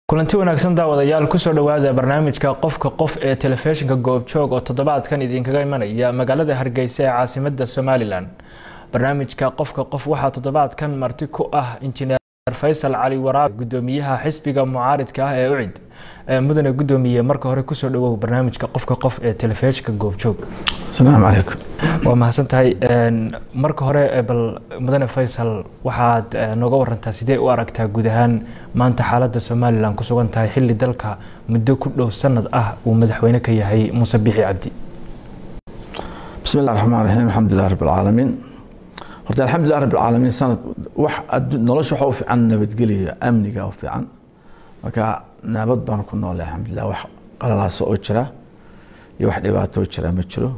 kulanti wanaagsan daawadayaal kusoo dhowaada barnaamijka qofka qof ee telefishinka goobjoog oo toddobaadkan idinkaga imanaya magaalada hargeysa ee caasimada somalilan barnaamijka qofka qof waxaa toddobaadkan marti ku ah injineer faysal cali waraabe gudoomiyaha xisbiga mucaaridka ah ee ucid mudane gudoomiye marka hore kusoo dhawow barnaamijka qofka qof ee telefishinka goobjoog asalaamu calaykum waa mahadsan tahay marka hore bal mudane faysal waxaad nooga warantaa sidee u aragtaa guud ahaan maanta xaalada somalilan ku sugan tahay xili dalka muddo ku dhow sanad ah uu madaxweyne ka yahay muuse bixi cabdi bismi illah raxmaan raxiim alxamdulilah rabb alcaalamiin horta alxamdulilah rabb alcaalamiin sanad wax nolosha waxa u fiican nabadgeliya amniga u fiican marka nabad baan ku noolay alxamdulilah wax qalalaasa oo jira iyo wax dhibaato oo jira ma jiro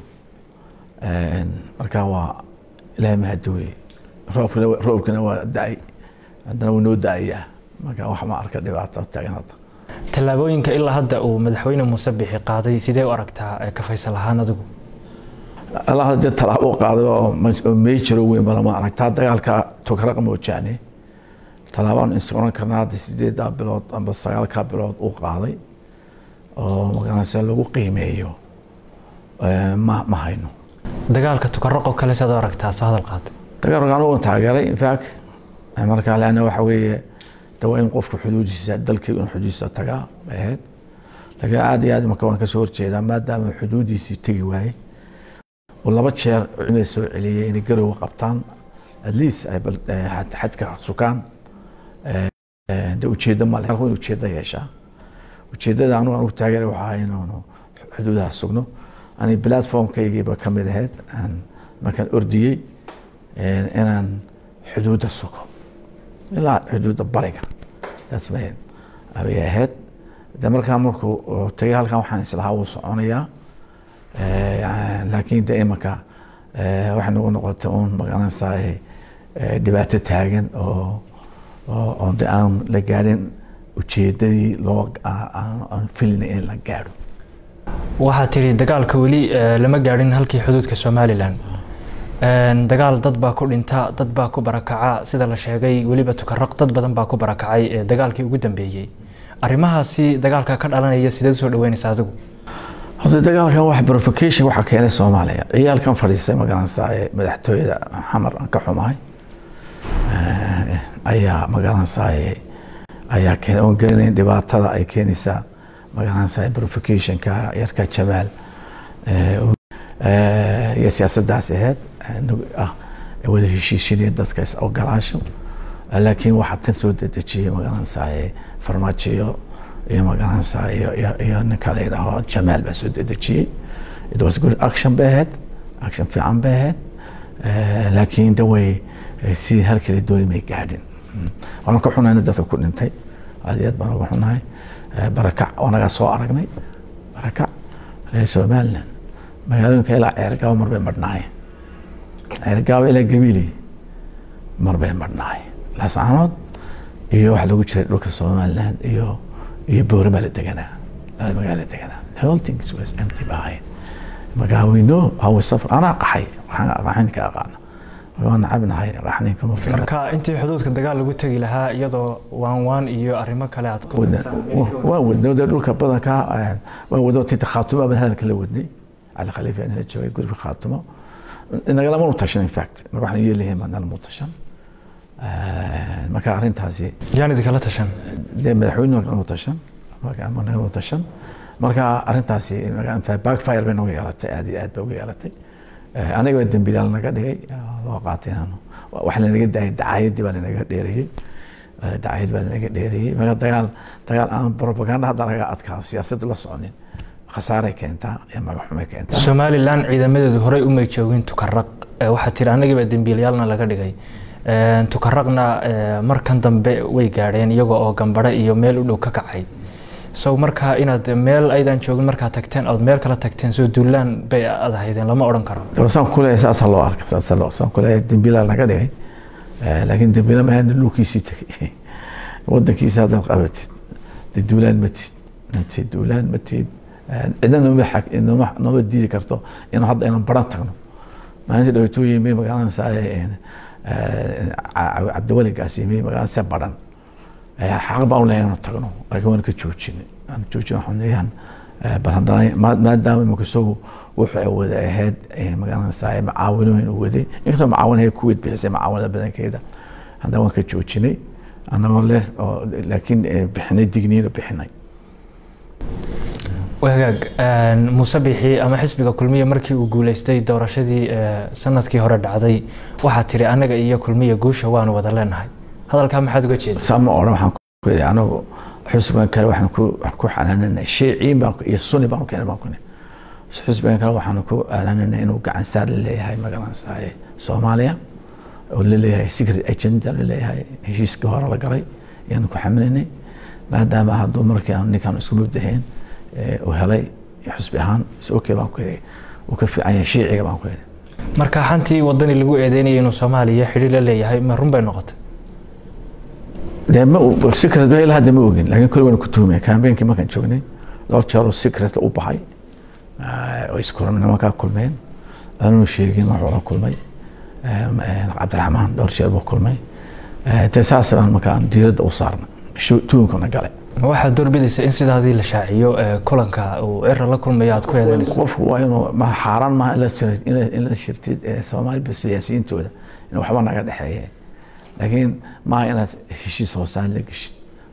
marka waa ilaahay mahadi weye roobkana roobkana waa da-ay haddana wuu noo da-ayaa marka wax ma arka dhibaato taagan hadda tallaabooyinka ilaa hadda uu madaxweyne muuse bixi qaaday sidee u aragtaa ka faysal ahaan adigu allah dee talaabo qaaday oo meejiro weyn balama aragtaa dagaalka tokraq moojaane tallaabaan is oran karnaa hadda sideedaa bilood amba sagaalkaa bilood uu qaaday oo magaranaysa lagu qiimeeyo ma ma hayno dagaalka tukaraqo kale saad u aragtaa soo hadal qaatay dagaalka anigu taageeray infact marka leanna waxa weeye de waa in qofku xuduudiisa dalkii inuu xuduudiisa tagaa bay ahayd laakiin aad iyo aad marka waan kasoo horjeedaa maadaama xuduudiisii tegi waayey oo laba jeer cimada soo celiyey inay garowga qabtaan at least ay xadka sukaan de ujeeddo male in ujeeddo yeeshaa ujeeddada anu anugu taageeray waxaa ahay inaanu xuduudaha sugno ani platformkaygiiba ka mid ahayd markaan ordiyey inaan xuduudda sugo ilaa xuduudda bariga taas bay bay ahayd de markaa markuu tagay halkan waxaan islahaa wuu soconayaa laakiin de imanka waxay nagu noqotay uun magaranaysaa dhibaato taagan oo oo de aan la gaadhin ujeedadii loo aan filina in la gaadho waxaa tiri dagaalka weli lama gaadhin halkii xuduudka somalilan dagaal dad baa ku dhinta dad baa ku barakaca sida la sheegay weliba tukaraq dad badan baa ku barakacay dagaalkii ugu dambeeyey arrimahaasi dagaalka ka dhalanaya sideed soo dhaweynaysa adigu horta dagaalkan wax provocation waxaa keenay soomaaliya ciyaalkan fadhiistay magaranaysaa ee madaxtooyada xamar aan ka xumahay ayaa magaranaysaa ayaa keenay oon garanayn dhibaatada ay keenaysaa magaranaysaa provocationka yarka jamaal iyo siyaasaddaas ahayd ah wada heshiishinaya dadka is ogolaasho laakiin waxaa tan soo dedejiyey magaranaysaa farmaajo iyo magaranaysaa iyo ninka la yidhaaho jamaal baa soo dedejiyey it was good action bay ahayd action fiican bay ahayd laakiin de way si halkale dooni may gaadhin waan ka xunayna dadka ku dhintay aad iyo aad baan uga xunahay barakac anagaa soo aragnay barakac reer somaliland magaalooyinka ilaa ceergaabo mar bay madhnaayeen ceergaabo ilaa gabiili mar bay madhnaayeen laascaanood iyo waxaa lagu jiray dhulka somaliland iyo iyo boorama la deganaa labada magaala deganaa the whole things was empty ba ahayn marka we know how we suffer anaa qaxay waxaan qaxaynka aqaana waan nacabnahay qaxninka ma fiicna marka intii xuduudka dagaal lagu tegi lahaa iyadoo waan waan iyo arrimo kale aad ku waan wadnay de dhulka badanka waan wado tinta khaatumo baan hadalka la wadnay cali khaliif aan la joogay guriga khaatumo nagalama tashan in fact marka waxaan yeelahayn baan nalama tashan marka arrintaasi yaan idinkala tashan dee madaxweynuhu nagama tashan nagama tashan marka arrintaasi backfire bay nagu yeelatay aad iyo aad bay uga yeelatay aniga waa dembiilaal naga dhigay loo qaatay inaanu wax lanaga daayay dacaayadii baa lanaga dheereeyey dacaayad baa lanaga dheereeyey marka dagaal dagaal aan propaganda hadda naga adkaa siyaasadda la soconin khasaaray keentaa iyo magaxumay keentaa somalilan ciidamadeedu horey umay joogin tukaraq waxaa tiri anagii baa dembiilayaalna laga dhigay tukaraqna markan dambe way gaadheen iyagoo oo gambare iyo meel u dhow ka kacay so marka inaad meel aydan joogin markaa tagteen ood meel kala tagteen soo duulaan bay ad ahaydeen lama odhan karo saan kuleeyahay saasaa loo arka saasaa loo saan kuleeyahay dembiilaa naga dhigay laakiin dembiila ma ahayn dhulkiisii tegay wadankiisa haddaad qabatid de duulaan matid matid duulaan matid cidna nooma xag nooma nooma diidi karto inuu hadda inaan baran tagno maalinta dhawaatuu yimi magaalada cabdiweligaas yimi magaalada se baran xaq baan u leeyahay inaan tagno laakiin waan ka joojinay aan joojin waxaan leeyahan bal haddana maadaama imika isagu wuxuu wada ahayd magaranaysaa macaawinooyin uu waday inkastoo macaawinahay kuweyd bixisay macaawinada badankeeda haddana waan ka joojinay annagoo leh laakiin bixinay digniina bixinay wagaag muuse bixi ama xisbiga kulmiya markii uu guuleystay doorashadii sanadkii hore dhacday waxaa tiri anaga iyo kulmiya guusha waanu wada leenahay hadalkaa maxaad uga jeeda sama odhan waxaan ku yidhi anagu xisbigan kale waxaan ku ku xanaananay shiiciin baan iyo sunni baan keenay baan ku nihi xisbigan kale waxaan ku aanananay inuu gacan saar la leeyahay magaranaysaa soomaaliya oo la leeyahay secret agenda la leeyahay heshiiskii hore la galay ayaanu ku xamilinay maadaama hadduu markii aan ninkaan isku mubdahayn uu helay xusbi ahaan okay baan ku yidhi uu ka fiican yahay shiiciga baan ku yidhi marka xantii wadani lagu eedeynaya inuu soomaaliya xidhi la leeyahay ma run bay noqotay dee ma secret ba ilaa hadda ma ogin laakiin kole waan ku tuhumay kambeynkii markaan joognay dhowr jeer oo secret u baxay oo iskulan nimankaa kulmeen aanuu sheegin wuxuu la kulmay cabdiraxmaan dhowr jeer buu kulmay dee saas baan markaan diiradda u saarnay tuhunkana galay ma waxaad doorbidaysa in sidaadii la shaaciyo kulanka uu cira la kulmayo aad ku eedeynayso qofku waa inuu ma xaaraan maaha in la shirtid soomaali siyaasiyiintooda in waxba naga dhexeeye laakiin maaha inaad heshiis hoosaan la geshid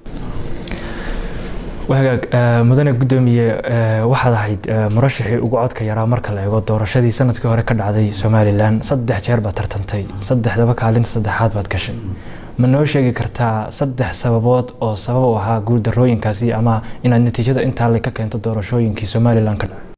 wagaag mudane guddoomiye waxaad ahayd murashaxii ugu codka yaraa marka la eego doorashadii sanadkii hore ka dhacday somalilan saddex jeer baad tartantay saddexdaba kaalinta saddexaad baad gashay ma noo sheegi kartaa saddex sababood oo sabab u ahaa guuldarooyinkaasi ama inaad natiijada intaa le ka keento doorashooyinkii somalilan ka dhacay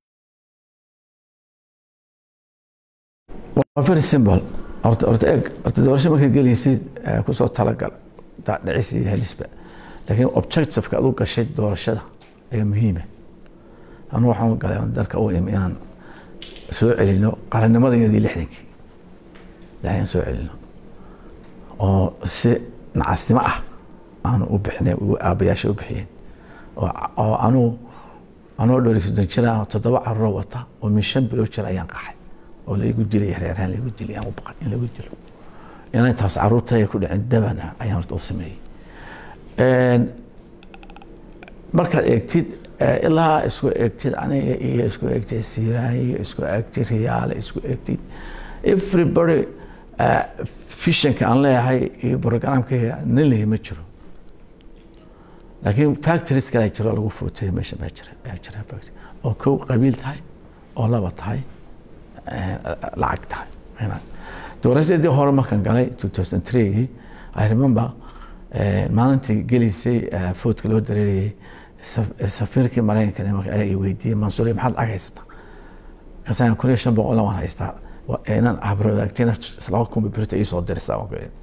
waa very simple horta horta eeg horta doorasho markaad gelaysid kusoo talagal dhicis iyo helisba laakiin objectiveka adu gashay doorashada ayaa muhiima anu waxaan u galay dalka u imi inaan soo celino qarannimadayadii lixdankii inaan soo celino oo si nacasnimo ah aanu u bixinay aabayaasha u bixiyeen oo anuu anoo dhowri soddon jira toddoba caruroo wata oo min shan bilood jira ayaan qaxay oo laigu dilay reeraan laigu dilay aan u baqay in lagu dilo inay taas caruurtaya ku dhicin dabana ayaan horta u sameeyey markaad eegtid ilaa isku eegtid aniga iyo isku eegtid siiraayo isku eegtid riyaale isku eegtid everybody fishanka aan leeyahay iyo programkayga nin lehi ma jiro laakiin factories kale jiro lagu footay meesha baa jira baa jira factory oo kow qabiil tahay oo laba tahay lacag tahay doorashadii hore markaan galay 2003gii I remember maalintii gelaysay foodka loo dareerayay safiirkii maraykanka ayaa i weydiiyey mansuur maxaad lacag haysataa kasaan kun iyo shan boqolna waan haystaa inaan habradaagtina laba kun birta ii soo dirisa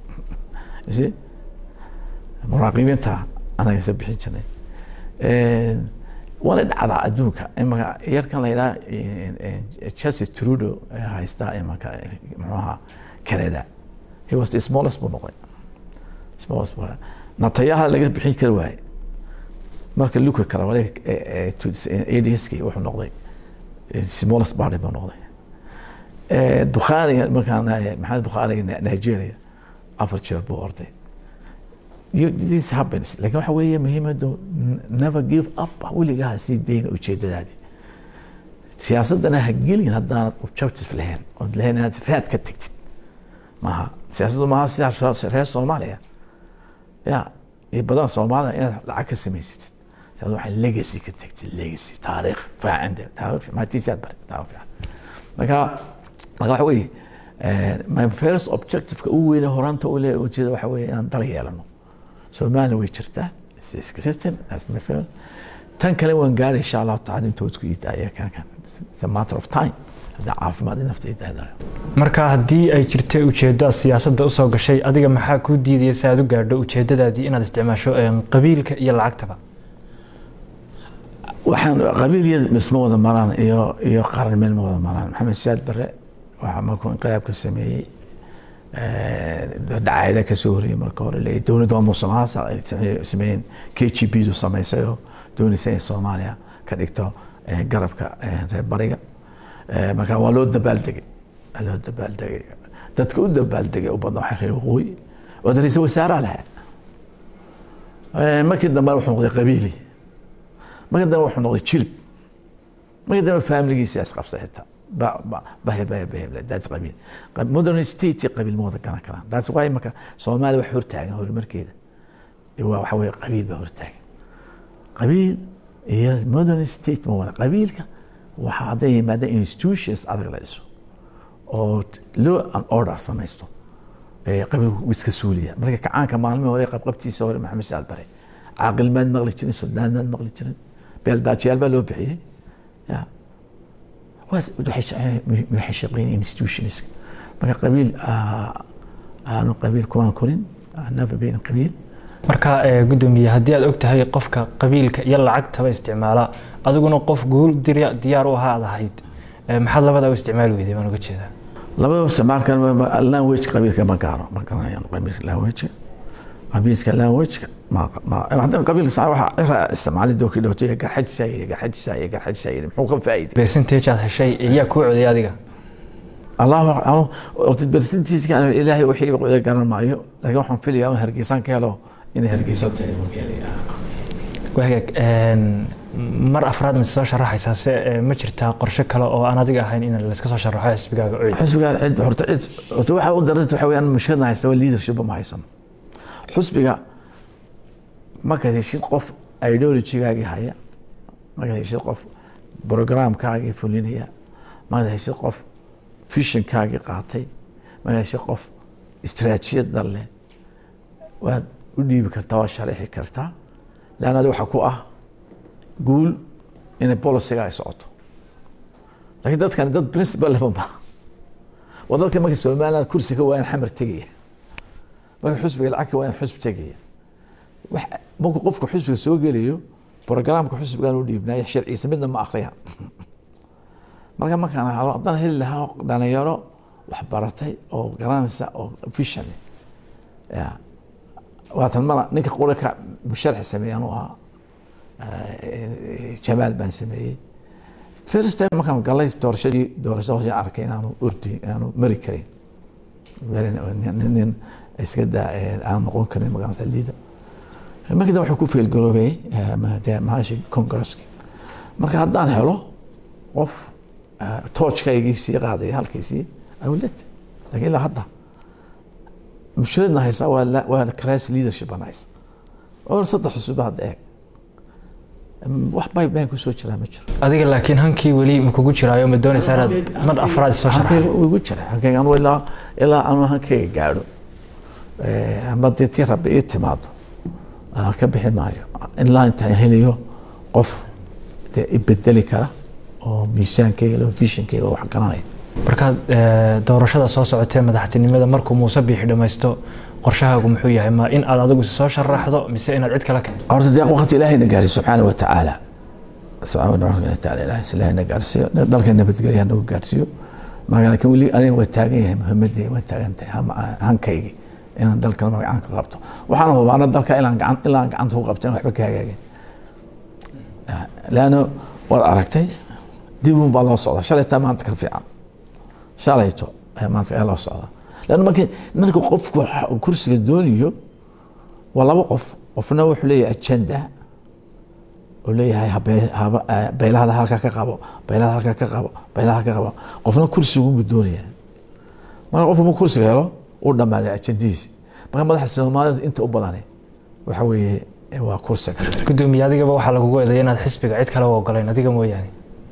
muraaqibiinta anaga isa bixin jirnay waana dhacdaa adduunka imaka yarkan la yidhaha chelsea trudo haystaa imaka muxuaha canada he was the smallest buu noqday smallest buu natayaha laga bixin kari waaye marka luka kale adski wuxuu noqday smallest party buu noqday bukhaariga markaan maxamed bukhaariga nigeria afar jeer buu orday this happens lakin waxa weeye muhiimadu never give up weligaa sii dayna ujeedadaadi siyaasadana ha gelin haddaanad objective lahayn ood lahayn inaad raad ka tegtid maaha siyaasaddu maaha sida reer soomaaliya ya iyo badan soomaalida inaad lacag ka samaysatid siyaasad waxay legacy ka tegtid legacy taariikh faacinde taariikh maatiisiyaad bare taariikh fiican marka marka waxa weeye my first objectiveka ugu weyne horanta u leeyahay ujeeda waxa weeye inaan dal yeelano Somalia way jirtaa system as my friend tan kale waan gaari insha Allah taala intood ku idaaya kan kan it's a matter of time hada caafimaad naftayda hada marka haddii ay jirtay ujeeddo siyaasadda usoo gashay adiga maxaa kuu diidaya si aad u gaadho ujeeddadaadii inaad isticmaasho qabiilka iyo lacagtaba waxaan qabiilyada misma wada maraan iyo iyo qaran meel ma wada maraan maxamed siyaad bare waxaa markuu inqilaabka sameeyey dacaayada kasoo horeyey marka hore leeyahy dowladda waa musuqmaasa ay sameeyeen k g b du samaysay oo doonaysa in soomaaliya ka dhigto garabka reer bariga marka waa loo dabaaldegay waa loo dabaaldegay dadka u dabaaldegay u badna waxay reer waqooyi oo dariisa wasaaraha lahaa markii dambe wuxuu noqday qabiili markii dambe wuxuu noqday jilib markii dambe faamiligiisa isqabsay xitaa bahir bahir bahir that's qabiil modern state qabiil ma wada garan karaan that's why marka soomaaliya wax hortaagan horumarkeeda waa waxa weye qabiil baa hortaagan qabiil iyo modern state ma wada qabiilka waxaa hadday yimaada institutions adag la dhiso oo law and order samaysto qabiilku iska suuliya marka kacaanka maalmihii hore qabqabtiisa hore maxamed saal bare caaqil maad maqli jirin suldaan maad maqli jirin beeldaajiyaal baa loo bixiyey ya waxay shaqeynaya institutions marka qabiil aanu qabiil kumaan korin never been qabiil marka gudoomiye haddii aad og tahay qofka qabiilka iyo lacagtaba isticmaala adiguna qof guul diyaar u ahaa aad ahayd maxaad labada u isticmaali weyday baan uga jeedaa labada isticmaalkan language qabiilka ma gaaro ma garanayaan qabiilka language qabiilka language haddana qabiilka waxa cira isticmaalay dooki dhowtay garxajisa iyo garxajisa iyo garxajisa iyo muxuu ka faa'iiday percentage aad heshay iyaa kuu coday adiga allahu aclam percentageska ilaahay wixii qoday garan maayo laakiin waxaan filayaa in hargeysaan ka helo inay hargeysa tahay wagaag mar afraad ma soo sharaxaysaa se ma jirtaa qorshe kale oo aan adiga ahayn in layska soo sharaxo xisbigaaga cid xisbigaa cid horta cid horta waxa u daranta waxa weeyaan mushkilada haysta waa leadership ma haysano xisbiga markaad heshid qof ideologygaagii haya markaad heshid qof programkaagii fulinaya markaad heshid qof visionkaagii qaatay markaad heshid qof istaraatijiyad leh waad u dhiibi kartaa waa sharixi kartaa leanna adi waxa ku ah guul inay boliciga ay socoto laakiin dadkani dad principal leba ma waa dadka marka somaliland kursi ka waayan xamar tegaya marka xusbiga lacag ka waayan xusbi tegaya wax marku qofku xusbiga soo gelayo programka xusbigan u dhiibnaya sharciisa midna ma akhriyaan marka markaan haddaan heli lahaa dhalinyaro wax baratay oo garanaysa oo vision ya waatan mala ninka qura ka musharxi sameeyey anuu ahaa jamaal baan sameeyey first time markaan galay doorashadii doorashada hoose arkay inaanu ordi inaanu mari karin nin iska daa aan noqon karin magaranaysa liida markii dambe wuxuu ku feelgaroobay maashi congresski marka haddaan helo qof toojkaygii sii qaadaya halkiisii awlad lakin ilaa hadda mushkiladna haysaa waa waa crisis leadership baan haysa oo saddex xusuba hadda eeg wax pipeline kusoo jiraa ma jiro adiga laakiin hankii weli ma kugu jiraayo ma doonaysaa inaad mad afraad soo sharaxdo igu jira hankayga anu ilaa ilaa anu hankayga gaadho ama dee tii rabbi ii timaado ka bixi maayo ilaa intaan helayo qof dee ibedeli kara oo miisaankayga loo visionkayga wax garanaya markaad doorashada soo socotee madaxtinimada markuu muuse biixi dhammaysto qorshahaagu muxuu yahay ma in aad adigu soo sharaxdo mise inaad cid kale keento horta dee waqti ilaahayna gaarsiyo subxaana wa tacaala subxaana wa tacaala ilaahay ilaahayna gaarsiiyo dalka nabadgelya nagu gaarsiiyo marka laakiin weli aniga waa taagan yahay muhimadii waa taagan tahay hankaygii inaan dalkan magacaan ka qabto waxaana hubaana dalka ilaan gacan ilaan gacanta ku qabto in waxba ka hagaagin laano waad aragtay dib un baa loo socdaa shalaytaa maanta ka fiican shalayto maanta ayaa loo socdaa lanna markii marka qofku kursiga doonayo waa laba qof qofna wuxuu leeyahay agenda oo leeyahay beylahada halkaa ka qabo beylahada halkaa ka qabo beylahada halkaa ka qabo qofna kursigunbu doonaya marka qofku ma kursiga helo uu dhammaaday ajendihiisi marka madaxa soomaalida inta u badani waxa weeye waa kursiga gudoomiye adigaba waxaa lagugu eedeeya inaad xisbiga cid kale u ogolayn adiga mooyaane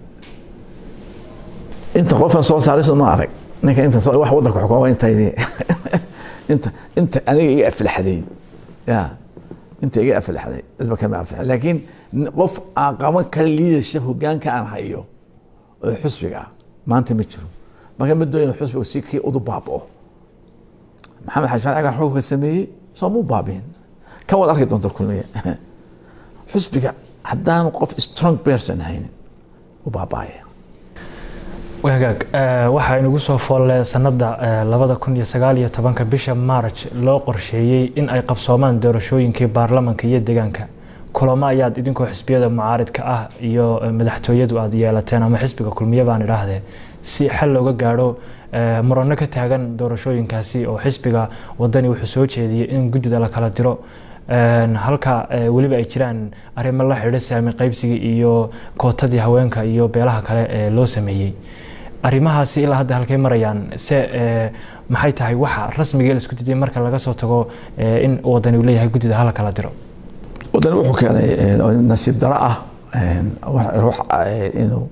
inta qofan soo saariso ma arag ninka inta wax wadanka xukuma intaydi inta inta aniga iga aflaxday ya inta iga aflaxday dadba kama aflaxay laakiin qof aan qaban kara leadership hogaanka aan hayo oo xusbiga ah maanta ma jiro marka ma dooyin xusbiga si kii udu baabao maxamed xaji faciga xukunka sameeyey soo mu baabiin kan waad arki doonta kulmiye xusbiga haddaanu qof strong person haynin u baabaaya wagaag waxaa inugu soo foolle sanada labada kun iyo sagaal iyo tobanka bisha march loo qorsheeyey in ay qabsoomaan doorashooyinkii baarlamanka iyo deegaanka kulamo ayaad idinkoo xisbiyada mucaaridka ah iyo madaxtooyadu aad yeelateen ama xisbiga kulmiye baan idhaahdee si xal looga gaadho murano ka taagan doorashooyinkaasi oo xisbiga wadani wuxuu soo jeediyey in guddida la kala diro halka weliba ay jiraan arrimo la xidhiidha saami qaybsiga iyo kootadii haweenka iyo beelaha kale ee loo sameeyey arrimahaasi ilaa hadda halkay marayaan se maxay tahay waxa rasmiga la isku diiday marka laga soo tago in wadani uu leeyahay guddida hala kala diro wadani wuxuu keenay nasiib daro ah ruux inuu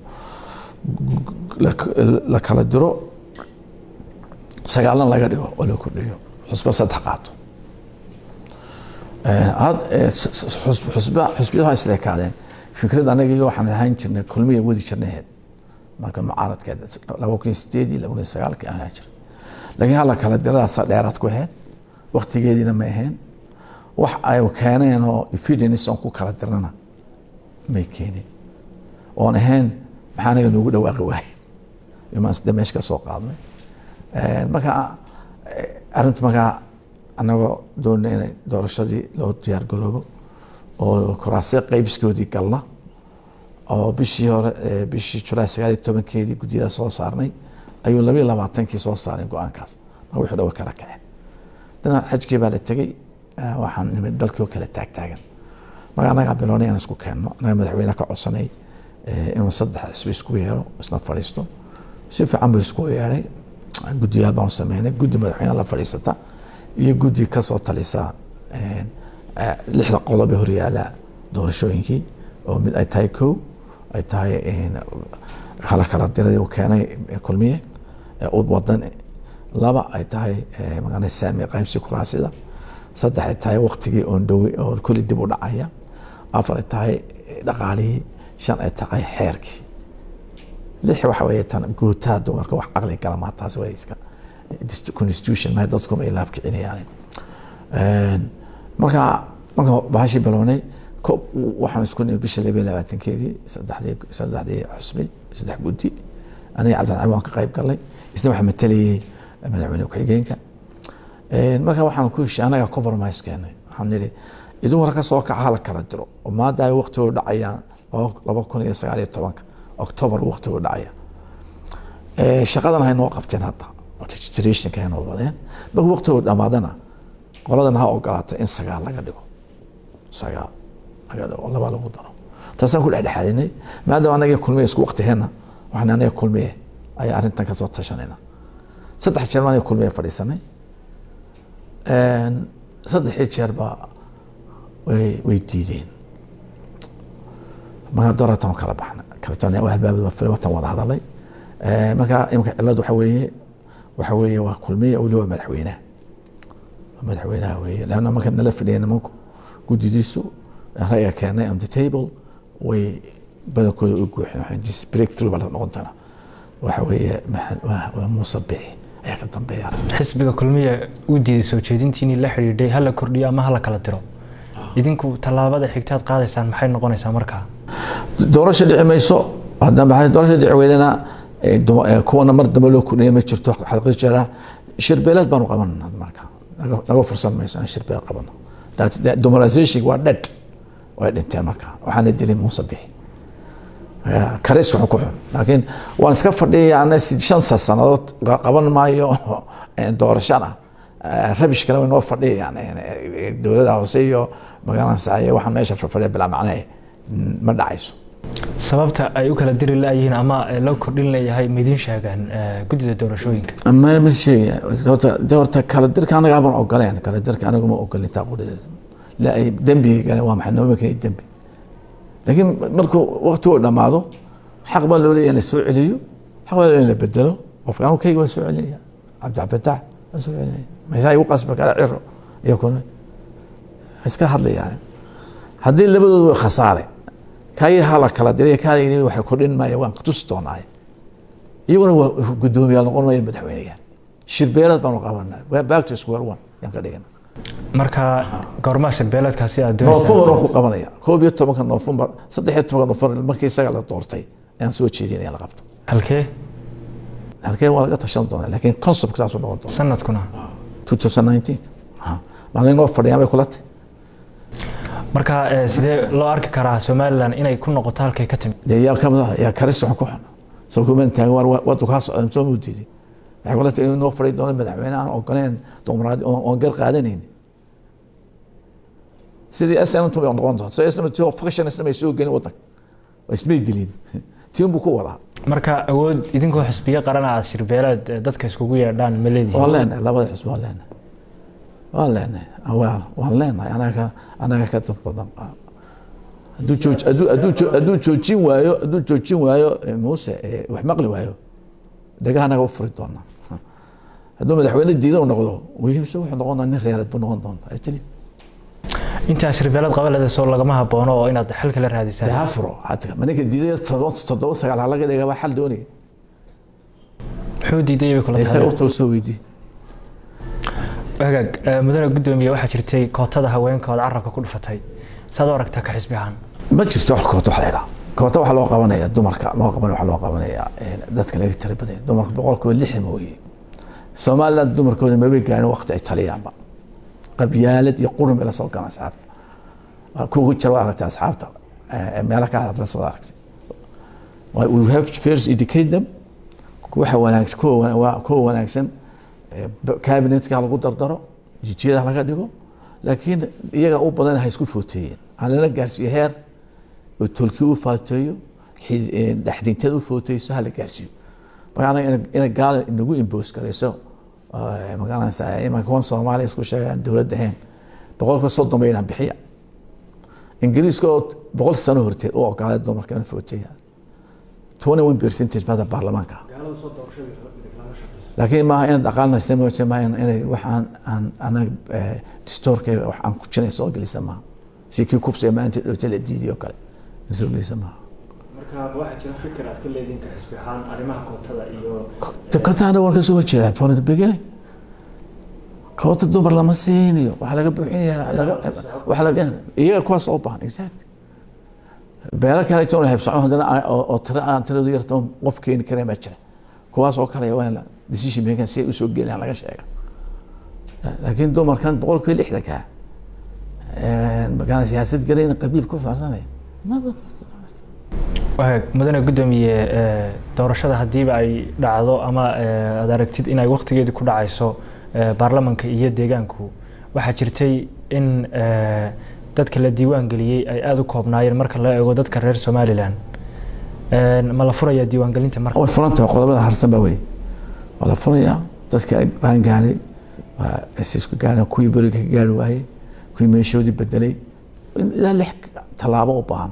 la kala diro sagaalan laga dhigo oo la kordhiyo xusba saddex qaato xusbiyaha isleekaadeen fikrad anaga iyo waxaan ahaan jirnay kulmiya wadi jirnaheed marka mucaaradkeed laba kun iyo sideedii laba kun iyo sagaalkii aan ahaan jirnay laakiin hala kala diradaasa dheeraad ku ahayd waktigeediina ma ahayn wax ay keeneen oo evidence on ku kala dirnana may keenin oon ahayn maxaa anaga noogu dhawaaqi waahayn imaan sida meesha ka soo qaadnay marka arrintu markaa anagoo doona inay doorashadii loo diyaar garoobo oo kuraasya qaybiskoodii galna oo bishii hore bishii julaay sagaal iyo tobankeedii guddiyada soo saarnay ayuu labayo labaatankii soo saaray go-aankaas marka wixii dhawa kala kaceen dana xajkii baa la tegey waxaan nimid dalkii oo kale taagtaagan marka annagaa bilownay inaan isku keenno annaga madaxweyne ka codsanay inuu saddex xisbi isku yeero isna fadhiisto si fiican buu isku yeeray guddiyaal baanu sameynay guddi madaxweyne la fadhiisata iyo guddi kasoo talisa lixda qodob ee horyaala doorashooyinkii oo mid ay tahay kow ay tahay hala kala diray uu keenay kulmiye ud wadan laba ay tahay magana saami qaybsi kuraasida saddex ay tahay waktigii oon dhowi oo kulli dib u dhacaya afar ay tahay dhaqaalihii shan ay tahay xeerkii lix waxa weeye tan guutaa dumarka wax caqli gala maa taas way iska constitution ma dadkuma ay laab kicinayaan marka marka bahashii bilownay waxaan isku nimi bisha labiyo labaatankeedii saddexdii saddexdii xusbi saddex guddi aniga cabdilcali waan ka qayb galnay isna waxaa matalayay madaxweyne ku-xigeenka marka waxaan ku heshiy anaga compromise keenay waxaan nidhi idin war ka soo kaca hala kala diro oo maanta ay waqtigu dhacayaan laba kun iyo sagaal iyo tobanka october waqtigu dhacaya shaqadan hay noo qabteen hadda registrationka hay noo wadeen marka waqtigu dhamaadana qoladan ha ogolaata in sagaal laga dhigo sagaal laga dhigo laba lagu daro taasaan ku dhexdhexaadinay maadaama anaga kulmiye isku waqtiheena waxaan anaga kulmiye ayaa arrintan kasoo tashanayna saddex jeer anaga kulmiye fadhiisanay saddexii jeer baa way way diideen marka dooratan kala baxna kala albaabad watan wada hadalay marka imika cilad waxa weeye waxa weeye waa kulmiya weli waa madaxweynaha madaxweynaha weeye leanna marka nala fadhiya nimanku guddidiisu ra'yiga keenay on the table way badankooda u guuxeen waxay break through baa la noqon doonaa waxa weeye waa muuse bixi ayaa ka dambeeya xisbiga kulmiya uu diiday soo jeedintiinii la xidhiidhay hala kordhiyo ama hala kala diro idinku tallaabada xigtaad qaadaysaan maxay noqonaysaa markaa doorasho dhici mayso haddana doorasho dhici weydana kuwana mar dambe loo kordhiya ma jirto xalqi jira shirbeeleed baanu qabanana marka naga fursan mayso inaan shirbeel qabano demoralization waa dhadh way dhinteen marka waxaana dilay muuse bixi kariska xun ku xun laakiin waan iska fadhiyana shan sannadood qaban maayo doorashana rabish kale way noo fadhiyayaan dowladda hoose iyo magaalada waxaan meesha fadhiya bilaa macnee ma dhacayso sababta ay u kala diri layihiin ama loo kordhin leeyahay maidin sheegaan guddida doorashooyinka ma ma sheegaya horta horta kala dirka anaga aban ogoleen kala dirka anagu ma ogolin taa qudhadeeda la ay dembiga galeen waa maxay nooma keenay dembi laakiin markuu waqtigu dhamaado xaq baa loo leeyahay in la soo celiyo xaq baa loo leeyahay in la bedelo qofka anu kayga waa soo celinaya cabdilfataax waa soo celinaya meeshaa igu qasba kala ciro iyo kuna iska hadlayaan haddii labadoodu way khasaare kayi hala kala diray kaala waxay kordhin maaya waan tusi doonaaye iyaguna waa guddoomiyaal noqon maya madaxweyneya shirbeelad baanu qabanaa waa back to square one yaan ka dhigana marka goormaa shirbeeleedkaasi aad noofembar waan ku qabanaya koob iyo tobanka noofembar saddex iyo tobanka noofembar markii isaga la doortay ayaan soo jeedinaya la qabto halkee halkee waa laga tashan doonaa laakiin concept saasuu noqon doona sanadkuna 2019 maalin noo fadhiyaan bay kula tahay marka sidee loo arki karaa somalilan inay ku noqoto halkay ka timid dee yaa kamid ah yaa karis waxaan ku xun soo kuman taagan war wadu kaa socdan soo muu diiday waxay kula tahay inuu noo fadhi doono madaxweyne aan ogoleen dumaraad oon gar qaadanayni sidii snmt bay noqon doonta so snmt factionism ay soo gelin wadanka waa ismay dilin tiin buu ku wadaa marka awood idinkoo xisbiyo qarana aad shirbeeleed eh, dadka iskugu yeedhaan ma leedihiin waan leenahay labada xisb waan leenahay waan leenahay waan waan leenahay anaga anaga ka dad badan hadduu jooj hadduu hadduu joo- hadduu joojin waayo hadduu joojin waayo eh, muuse eh, wax maqli waayo dhagaha anaga u furi doonaa hadduu madaxweyne diidan u noqdo wiilse wuxuu noqon doonaa nin reereed buu noqon doontaa ay tali intaa shirbeeleed qabaleda soo lagama haboono oo inaad xal kala dee raadisaan ha furo xataa ma ninka diiday toddoba toddoba sagaal ha laga dhiga waa xal doonaya muxuu diiday bay kula isaga tahay u too soo weydii hagaag eh, mudane gudoomiye waxaa jirtay kootada haweenka ood carabka ku dhufatay saad u aragtaa ka xisbi ahaan ma jirto wax koota wax la idhaha koota waxaa loo qabanaya dumarka loo qaban waxaa loo qabanaya eh, dadka laga tira badanya dumarka boqolkiiba lixdan mooye somaliland dumarkooda mabay gaarin waqti ay taliyaanba qabyaalad iyo qurun bay la soo galaan asxaabta Waa kuwa jira waa aragtay asxaabta eh, meelo ka hadla soo aragtay Wa- we have to first educate them waxa wanaagsan kuwa wana- waa- kuwa wanaagsan eh, b- cabinetka lagu dardaro jijiyada laga dhigo laakiin iyaga u badan ha isku footeeyeen ha lala gaarsiiyo heer oo tolki u faateeyo xi- eh, dhexdinteed u footeyso ha la gaarsiiyo marka anaga ina- ina gaal inagu imboos garayso eh, magaranaysa imanka kuwan soomaaliya isku sheegaan dowladda ahayn boqolkiiba soddon bay inaan bixiya ingiriiska oo boqol sano horteed u ogolaaday dumarka in footeeya twenty one percentage bada baarlamaanka laakiin maaha in dhaqaalna samooje maaha in- inay wax aan aan anaga eh, distoorkayga wax aan ku jiray soo gelisa maaha si kii kufsiga maanta dhowta la diidiyo kale in soo gelisa maaha marka waxaa jira fikir aad ka leediin ka xisbi ahaan arrimaha kootada iyo kotaana waan kasoo horjeedaa from the beginning koota dumar lama siinayo waxaa laga buuxinayaa laga- waxaa laga iyaga kuwaas oo baahan exact beelo kale toona hebsocon haddana aan- oo oo tira aan tiradu yarta oo qof keeni kareen baa jira kuwaas oo kale waa in la decision making si ay usoo gelayaan laga sheega laakiin dumarkan boqolkiiba lixdanka magaan siyaasad galayna qabiil ku faarsanaya Waag, mudane gudoomiye eh, doorashada hadiiba ay dhacdo ama eh, aad aragtid inay waqtigeedii ku dhacayso eh, baarlamanka iyo deegaanku waxaa jirtay in eh, dadka la diiwaan geliyey ay aada u koobnaayeen marka la eego dadka reer somalilan Eh, ma la furayaa diiwaangelinta marka way furan tahay qodobada harsan baa wey waa la furayaa dadka ay qaangaaray waa isisku gaareen kuwii beriga ka gaari waayey kuwii meeshoodii bedelay ilaa lix tallaabo u baahan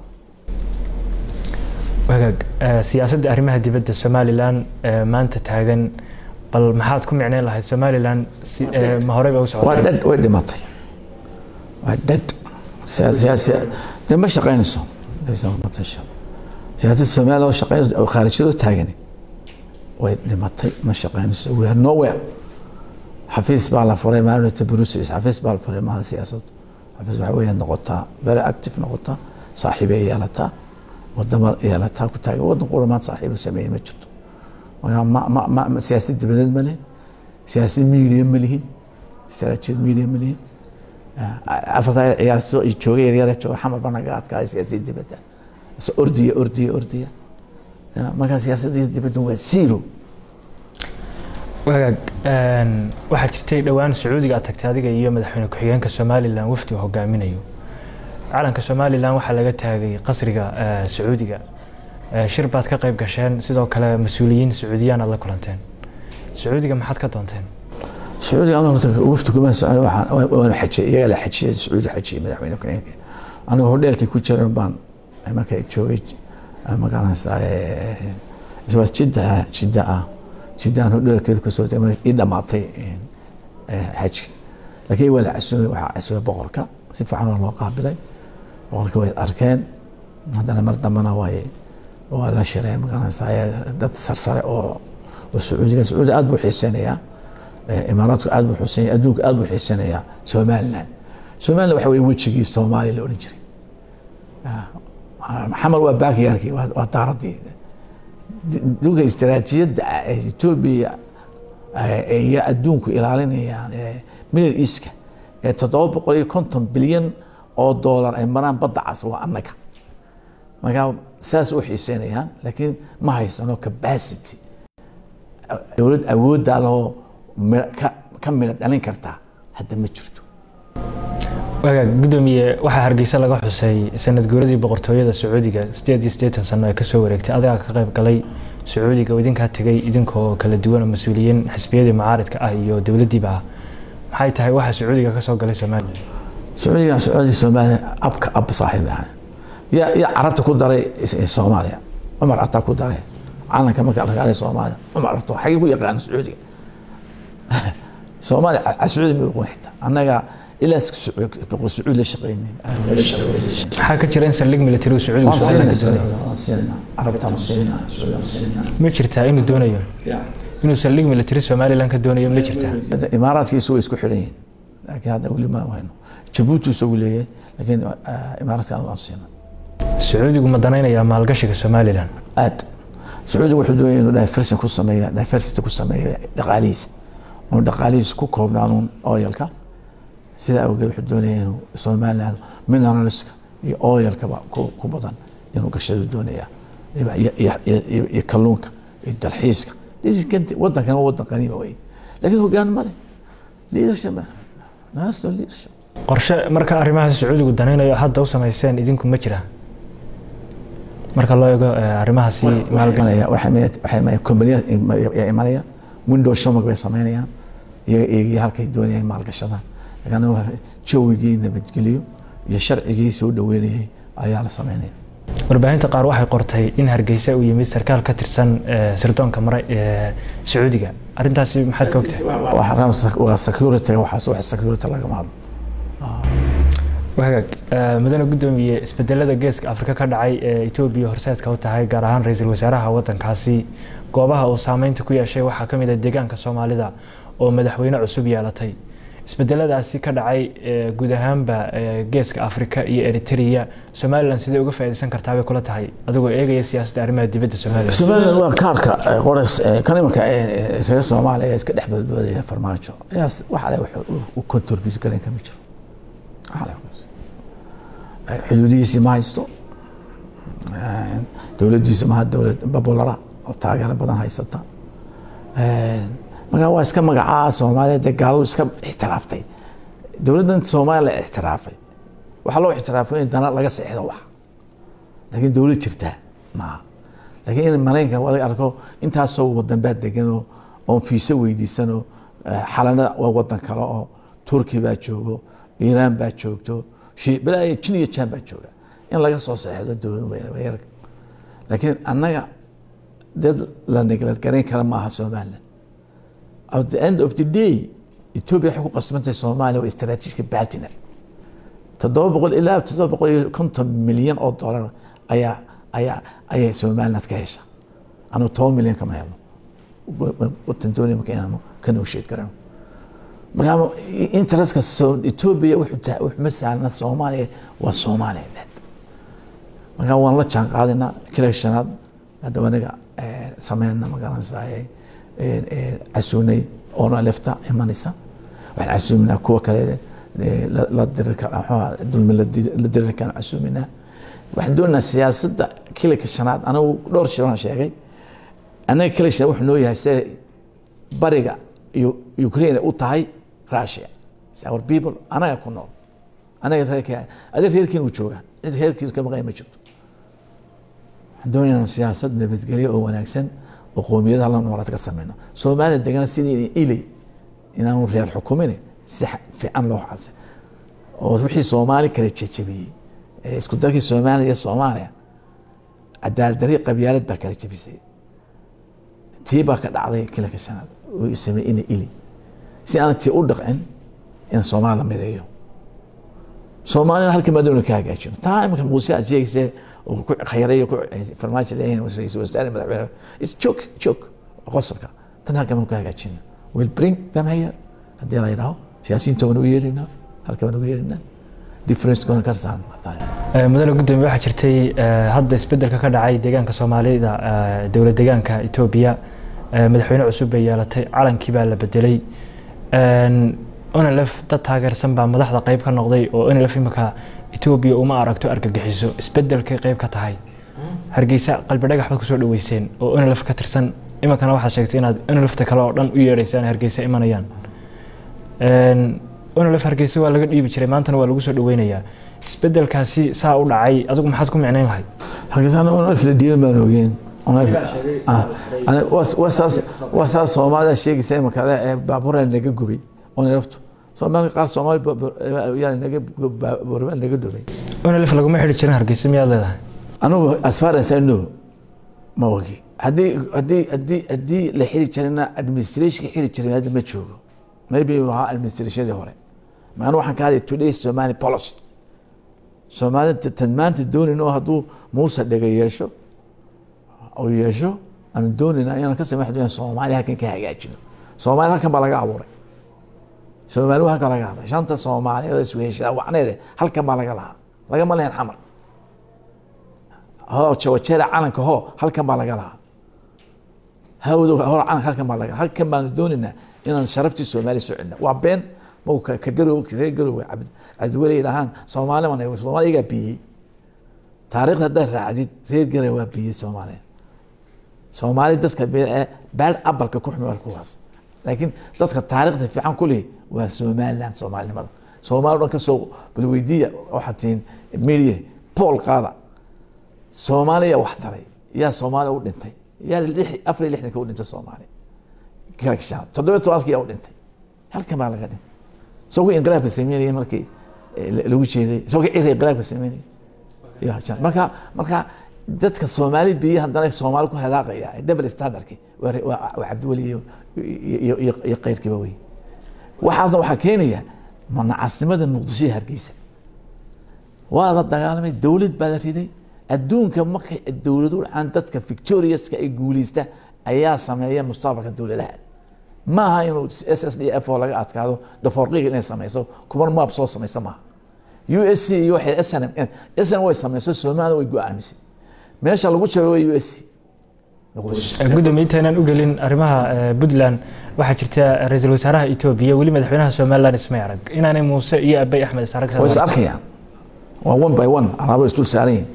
wagaag eh, siyaasadda arrimaha dibadda somalilan eh, maanta taagan bal maxaad ku micneyn lahayd somalilan si, eh, ma horey ba u waa socotay dhad way dhimatay waa dhad siya- siya- siya- dee ma shaqaynayso Laysa matasha. siyaasadda soomaaliya oo shaqaynayso oo khaarijyadoo taagani way dhimatay ma shaqaynayso we are nowhere xafiis baa la furay maalinta brussels xafiis baa la furay maaha siyaasad xafiis waxa weeye noqotaa very active noqotaa saaxiibay yeelataa wadama yeelataa ku taagan wadan qura maanta saaxiibu sameeyey ma jirto marka ma ma ma ma- siyaasad dibadeed ma lihin siyaasad media ma lihin istaraatiijiyad media ma lihin afarta ciyaarto iyo jooga yaryara jooga xamar baa naga adkaaya siyaasad dibadda is ordiya ordiya ordiya Ya, marka siyaasadda dibadda waa zero wagaag een, waxaa jirtay dhowaan sacuudiga aad tagtay adiga iyo madaxweyne ku-xigeenka somalilan wafdi uu hogaaminayo calanka somalilan waxaa laga taagay qasriga eh, sacuudiga Eh, shir baad ka qayb gasheen sidoo kale mas-uuliyiin sacuudiyaan aad la kulanteen sacuudiga maxaad ka doonteen sacuudiga anu horta wafdi kuma socon waxaan waanu xajiyay iyaga la xajiyay sacuudi xajiyay madaxweyne ku-xigeenka aniga hodheelkii ku jiran baan marka joogay magaranaysaa iswaas jidda ah jidda ah jidda aan hodheelkeeda kasoo degay ii dhamaatay xajki laakiin waa la casuumay waxaa casuumay boqorka si fiican waa loo qaabilay boqorka way arkeen haddana mar dambana way waa la shireen magaranaysaa dad sarsare oo oo sacuudiga sacuudi aad buu xiiseynayaa imaaraadku aad buu xiiseynaya adduunka aad buu xiiseynayaa somaliland somaliland waxa weye wejigii soomaaliya la odhan jiray xamar waa baakiyaarkii waa waa daaradii dhulka istaraatiijiyadda ee etoobiya iyo adduunku ilaalinayaan middle eastka ee toddoba boqol iyo konton bilyan oo doolar ay maraan badda cas waa annaga markaa saas u xiiseynayaan laakiin ma haysano capacity dowlad awooddaa lahoo ka midho dhalin kartaa hadda ma jirto wagaag gudoomiye waxaa hargeysa laga xusay sanad guuradii boqortooyada sacuudiga sideed iyo siddeetan sano ee kasoo wareegtay adigaa ka qayb galay sacuudiga oo idinkaa tegay idinkoo kala duwan oo mas-uuliyiin xisbiyadii mucaaridka ah iyo dowladdiiba ah maxay tahay waxa sacuudiga kasoo galay somalilan sacuudiga sacuudi soomaaliya abka ab saaxiib ahaan yaa yaa carabta ku daray soomaaliya cumar ataa ku daray calanka marka la gaalay soomaaliya cumar arto xagee ku yaqaan sacuudiga soomaaliya sacuudi ma oqon xitaa annaga ilaa boqor sacuud la shaqeynay maxaa ka jira in saldhig military uu sacuudigu somalilan ka doonayo carabtaan siinaa sacuudigaan siinaa ma jirtaa inuu doonayo inuu saldhig military somalilan ka doonayo ma jirtaa imaaraadkiisu way isku xidhan yihiin laakiin hadda weli ma hayno jabuuti isagu leeyahay laakiin imaaraadkan waan siina sacuudigu ma danaynayaa maalgashiga somalilan aad sacuudiga wuxuu doonaya inuu diversion ku sameeya diversity ku sameeya dhaqaalihiisa inuu dhaqaalihiisa ku koobnaanuun oyalka sidaa awgeed wuxuu doonaya inuu somaliland mineralska iyo oyalkaba ku badan inuu gashadu doonaya iyo kalluunka iyo dalxiiska wadankan wadan qaniima wey laakiin hogaan male leadership national leadership qorshe marka arrimahaas sacuudigu danaynayo hadda u samayseen idinku ma jira marka loo eego arrimahaasi kombaniya imanaya window shomag bay sameynayaan iyaga eegaya halkay doonayaan maalgashadaan laakiin jawigii nabadgeliyo iyo sharcigii soo dhaweynayay ayaa la sameynaya warbaahinta qaar waxay qortay in hargeysa uu yimid sarkaal ka tirsan sirdoonka mare ee sacuudiga arrintaasi maxaad ka ogtahay waa security waxaas wax security lagama hadlo wagaag mudane gudoomiye isbedelada geeska afrika ka dhacay ee etoobiya horseedka u tahay gaar ahaan ra-iisul wasaaraha wadankaasi goobaha uu saameynta ku yeeshay waxaa kamid ah deegaanka soomaalida oo madaxweyne cusub yeelatay isbedeladaasi ka dhacay guud ahaanba geeska afrika iyo eritrea somalilan sidee uga faaideysan kartaa bay kula tahay adigoo eegaya siyaasadda arrimaha dibadda somalilan somalilan waa kaarka qores kan imanka reer soomaaliya iska dhex boodboodaya farmaajo yaas waxale u contribute garan kama jiro xuduudihiisii ma haysto dowladdiisu maha dowlad babulara oo taageero badan haysata markaa waa iska magacaa soomaaliya dee gaaladu iska ixtiraaftay dowladdan soomaaliya la ixtiraafay waxaa loo ixtiraafay in dana laga seexdo wax laakiin dowlad jirtaa maaha laakiin in maraykanka wada arko intaasoo wadan baa deganoo oon fiise weydiisanoo xalanada waa wadan kale oo turki baa joogo iiraan baa joogto bilaa jin iyo jaan baa jooga in laga soo seexdo dowlad laakiin annaga dad la neglad garayn kara maaha somaliland at the end of the day ethiopia waxay ku qasbantahay soomaaliya waa strategic partner toddoba boqol ilaa toddoba boqol iyo konton milyan oo dollar ayaa ayaa ayay somaliland ka hesha anigu toban milyan kama helno watan doonaya marka inaanu ka negotiate garano markaa interestka ethiopia wuxuu ma saarna soomaaliya waa soomaaliya markaa waan la jaan qaadinaa kila shanaad hadda anaga sameynna magaranaysaa casuunay oona lefta imanaysa waxaan casuuminaa kuwa kale la dirirka dulmi la dirirkaan casuuminaa waxaan doonaynaa siyaasadda kilika shanaad anigu dhowr shiraan sheegay anaga kila shanaad wuxuu noo yahay sida bariga iyo ukraine u tahay russia our people anaga ku nool anaga reerka adig reerkiin uu joogaa cid reerkiisa ka maqaya ma jirto waxaan doonaynaa siyaasad nabadgelyo oo wanaagsan oo qoomiyadaha la noolaad ka sameyno soomaaliya degana sidii ilay inaanu reer xukumin si fiican loo xabsay oo wixii soomaali kala jejebiyey isku darkii soomaaliya iyo soomaaliya cadaalad darri qabyaalad baa kala jebisay tii baa ka dhacday kilaka shanaad uu samey ina ili si aan tii u dhaqcin in soomaali la mideeyo soomaalina halka madoona ka hagaajino taa imika muuse aad sheegaysee oo ku khayray ku farmaajo leeyahin ra-iisul wasaare madaxweyne is joke joke qosolka tan halka baan ku hagaajina will bring them here haddii la yidhaaho siyaasiyiinta waan u yeerinaa halka baan ugu yeerinaa difference goona kartaan mudane gudoomiye waxaa jirtay hadda isbedelka ka dhacay deegaanka soomaalida dowlad deegaanka etoobiya madaxweyne cusub bay yeelatay calankii baa la bedelay onlf dad taageersan baa madaxda qeyb ka noqday oo onlf imika etoobiya uma aragto argagixiso isbedelkay qeyb ka tahay hargeysa qalbi dhagax baad kusoo dhaweyseen oo onlf ka tirsan iminkana waxaad sheegtay inaad onlfta kale oo dhan u yeedhaysaan hargeysa imanayaan onolef hargeysa waa laga dhiibi jiray maantana waa lagu soo dhaweynayaa isbedelkaasi saa u dhacay adigu maxaad ku micnayn lahayd hargeysana onolef la dhiiban baan ogeen waa saas soomaalida sheegaysa imaka ee baabuura naga gubay onoleftu soomaalka qaar soomaali naga baabuurba naga dhubay onolef laguma xidhi jirin hargeysa miyaad leedahay anugu as far as I know ma ogi haddii haddii haddii haddii la xiri jirina administrationka xiri jirin hadda ma joogo maybe uu ahaa administrationadii hore maana waxaan ka hadlay today somali policy soomaalida tan maanta doonayno hadduu muuse dhega yeesho oo yeesho aanu doonayna inaan ka samax doona soomaali halkan ka hagaajino soomaali halkan baa laga abuuray soomaali halkan laga abuuray shanta soomaaliyeed isweheshada wacneede halkan baa laga lahaa lagama lehen xamar hoo jawajeera calanka hoo halkan baa laga lahaa hawdo hor calanka halkan baa laga halkan baanu doonaynaa inaan sharaftii soomaaliya soo celina waa been mau ka garow reer garowga cabdiweli dhahaan soomaali man soomaali iyagaa biyey taariikhda haddaad raacdid reer garow waa biyey soomaaliya soomaali dadka baad abalka ku xumi waa kuwaas laakiin dadka taariikhda fiican ku lihi waa somaliland soomaalinimada soomaali dhan kasoo balweydiya waxaad tihiin media pool qaada soomaaliya wax taray yaa soomaaliya u dhintay yaa afar iyo lixdanka u dhintay soomaaliya toddobiyo tobanka yaa u dhintay halkan baa laga dhintay isagoo inqilaabka sameynaya markii lagu jeeday isagoo ciri inqilaabka sameynaya marka marka dadka soomaali biyo haddana soomaali ku hadaaqaya double standardki waa cabdiweli iyo keyrkiiba wey waxaasna waxaa keenaya manacasnimada muqdisho iyo hargeysa waa la dagaalamay dowlad baa la riday adduunka markay dowladu dhacaan dadka victoriouska ay guuleysta ayaa sameeya mustaqbalka dowladaha maaha inuu s s d f oo laga adkaado dhafoorqiga inay sameyso kuman maab soo sameysa maaha u s c iyo waxay s n m s n way sameyso soomaaliya way go-aamisay meesha lagu jabay waa u s c gudoomiye intaynaan u gelin arrimaha puntland waxaa jirta ra-iisul wasaaraha etoobiya weli madaxweynaha somaliland ismay arag inaanay muuse iyo abay axmed is arag way is arkayaan waa one by one alaabo isdul saaran yihin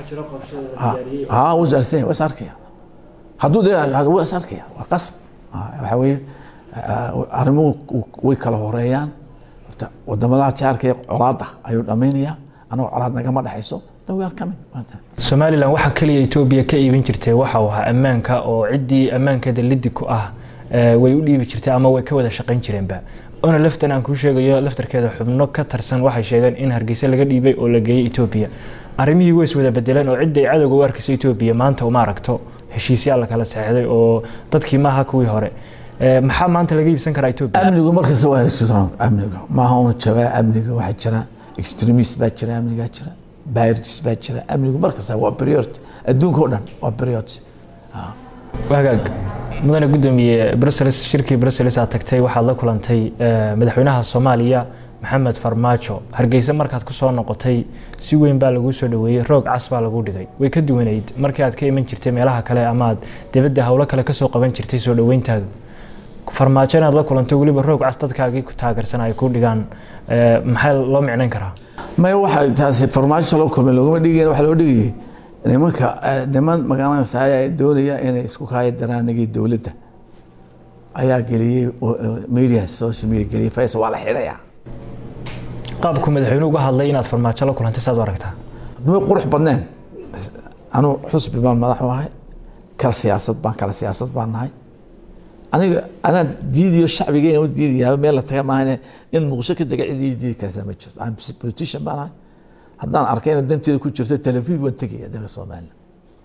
ha wuu saarsan waa is arkaya hadduu de waa is arkaya waa qasab waxa weeye arrimuhu way kala horeeyaan wadamadaha jaarka ee colaada ayuu dhamaynayaa anagoo colaad nagama dhexayso somalilan waxaa keliya etoobiya ka iibin jirtay waxa uu ahaa ammaanka oo ciddii ammaankeeda lidi ku ah way u dhiibi jirtay ama way ka wada shaqayn jireenba ona laftan aan kuu sheegayo laftarkeeda xubno ka tarsan waxay sheegeen in hargeysa laga dhiibay oo la geeyey etoobiya arrimihii way is wada bedeleen oo cidday cadowga u arkaysa etoobiya maanta uma aragto heshiisyaa la kala seexday oo dadkii maaha kuwii hore maxaa maanta laga iibsan karaa etoobiya amnigu markasta waa strong amnigu maaha un jabaa amniga waxaa jira extremist baa jira amnigaa jira birids baa jira amnigu markasta waa priority adduunka o dhan waa priority wagaag mudane gudoomiye brussels shirkii brussels aad tagtay waxaad la kulantay madaxweynaha soomaaliya maxamed farmaajo hargeysa markaad ku soo noqotay si weyn baa laguu soo dhaweeyey roog cas baa lagu dhigay way ka duwanayd markii aad ka iman jirtay meelaha kale ama aad dibadda howlo kale kasoo qaban jirtay soo dhaweyntaada farmaajo inaad la kulanto weliba roog cas dadkaagii ku taageersan ay ku dhigaan maxaa loo micnayn karaa maya waxa taasi farmaajo loo kulmay loogama dhigaya waxa loo dhigayay nimanka niman magaalada ay doonaya inay isku kaayo daraanigii dowladda ayaa geliyey media social media geliyey faysal waa la xidhayaa qaabku madaxweyne uga hadlay inaad farmaajo la kulantay saad u aragtaa may qurux badneen anuu xusbi baan madax u ahay kala siyaasad baan kala siyaasad baan nahay aniga anaa diidiyo shacbigeena u diidayaa meel la taga maaha in muqdisho ka dega cidii diidi kartaa ma jirto aan politician baan ahay haddaan arkay ina danteeda ku jirto televiv waan tegaya dalka soomaaliya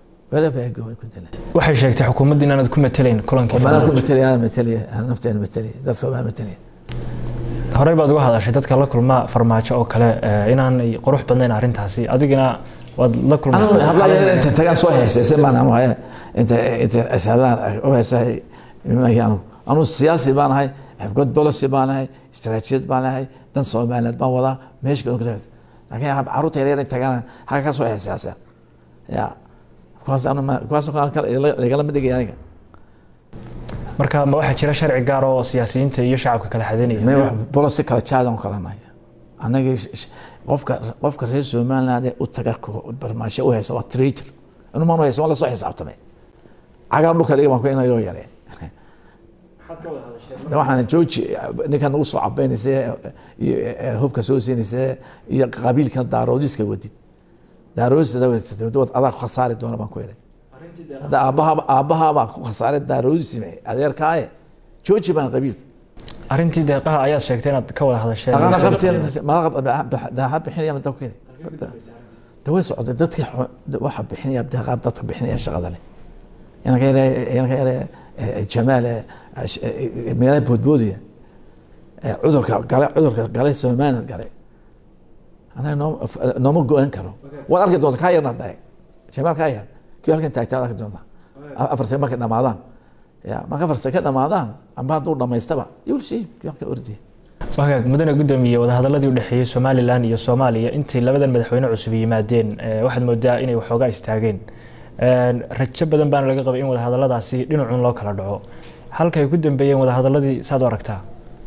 waxay sheegtay xukuumadda inaanad ku matelayn kulankii anaa ku matelaya anaa matelaya nafteena matelaya dadka baa matelaya horey baad uga hadashay dadka la kulma farmaajo oo kale inaanay qurux badnayn arrintaasi adigina waad la kulmainta tagaan soo heeseysay baan anu haya inta inta ashadaan u heesahay anu anu siyaasi baan ahay xifgod policy baan ahay istaraatijiyad baan ahay dan soomaaliyeed baan wadaa meesha laakiin caruurta yaryar tagaan halka ka soo heesaasa ya kuwaaskuwaasligala ma dhigay aniga marka ma waxaa jira sharci gaar oo siyaasiyiinta iyo shacabka kala xadeynaya bolosi kala jaadan kala nahay anaga qofka qofka reer somaliland ee u taga barmaasho u haysa waa traitor inuu maan haysa waa lasoo xisaabtamay cagaa dhulka dhiga baan ku inayoo yareen waxaana jooji ninkan ugu soo cabeynaysa hubka soo siinaysa iyo qabiilkan daaroodiska wadid daaroodista adaa ku khasaari doona baan ku idhay hadda aabbaha aabbahabaa ku khasaaray daaroodisime adeerkaaye jooji baan qabiilka arrintii deeqaha ayaad sheegtay inaad ka wada hadasheen dhaqaana qabteen daaxa bixinaya ma dabkeeda daway socday dadkii waxa bixinaya deeqaa dadka bixinaya shaqada leh inanka yare inanka yare jamaal meelaha boodboodaya cudurka gale cudurka gale somaliland gale anaga noo nooma go-an karo waad arki doonta kaa yarna dae jamaal kaa yar kii halkan taagtaa arki doonta afar sane markay dhamaadaan ya marka afar sane ka dhamaadaan amba hadduu dhamaystaba you'll see kii halka ordaya wagaag mudane gudoomiye wadahadaladii udhexeeyey somalilan iyo soomaaliya intii labadan madaxweyne cusub yimaadeen waxaad moodaa inay waxoogaa istaageen rajo badan baana laga qabay in wadahadaladaasi dhinacun loo kala dhaco halka ay ku dambeeyeen wadahadaladii saad u aragtaa